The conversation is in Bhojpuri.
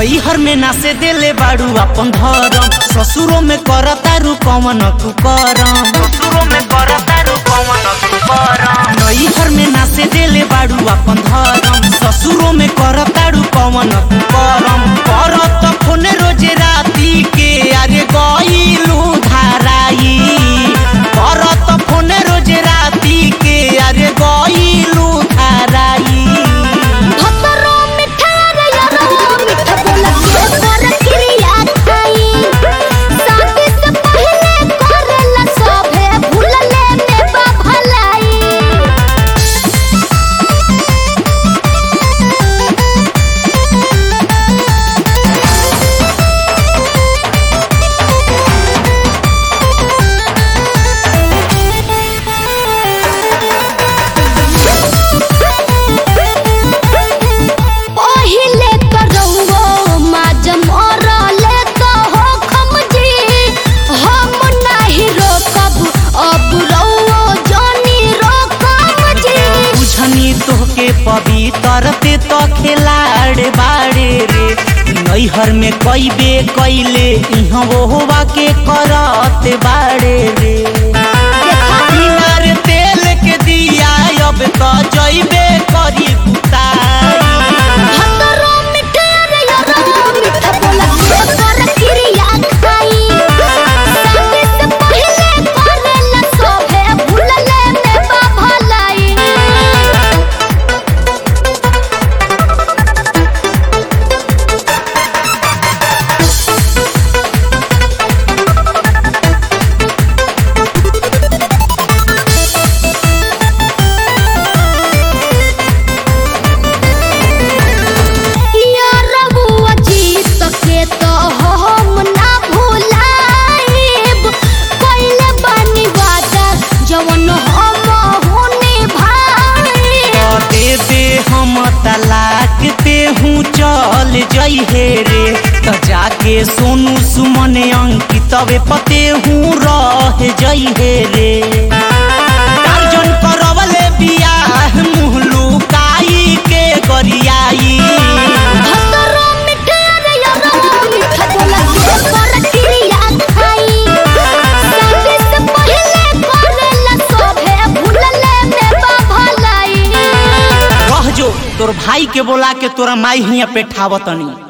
नैहर में नासे देले बाड़ू अपन धरम ससुरो में करतारू कमन तू करम ससुरो में करतारू कमन तू करम नैहर में नासे देले बाड़ू अपन धरम ससुरो में करतारू कमन तू करम करत फोन रोज राती के अरे गईलू धाराई करत फोन रोज राती के अरे गईलू धाराई भतरो मिठा रे यारो मिठा बोला के पर क्रिया खाई शादी से पहले करेला सभे भूलले में बा भलाई पहिले करौओ माज मरले तो हो खमजी हम नाही रोकब अब रौओ जानी रोकब जी बुझनी तोहके पवित्र ते तो खिलाड़ बाड़े रे नैहर में कैबे कैले इहाँ होवा के करत बाड़े रे बिनार तेल के दिया अब तो जैबे करी कुताई भतरो मिठा रे यारो मिठा बोला के पर क्रिया खाई शादी से पहले करेला सभे भूलले में बा भलाई यारबुआ जीत के तो हम ना भुलाइब कइले बानी वादा जवन हम होने भाई दे दे हम तलाक पे हूँ चल जइहे रे त जाके सोनू सुमन अंकितवे पते हूँ रह जइहे रे टार्जन करवले बियाह मुँह लुकाई के गरियाई भतरो मिठा रे यारो मिठा बोला के पर क्रिया खाई शादी से पहले करेला सभे भूलले में बा भलाई रह जो तोर भाई के बोला के तोरा माई हिया पे ठावतनी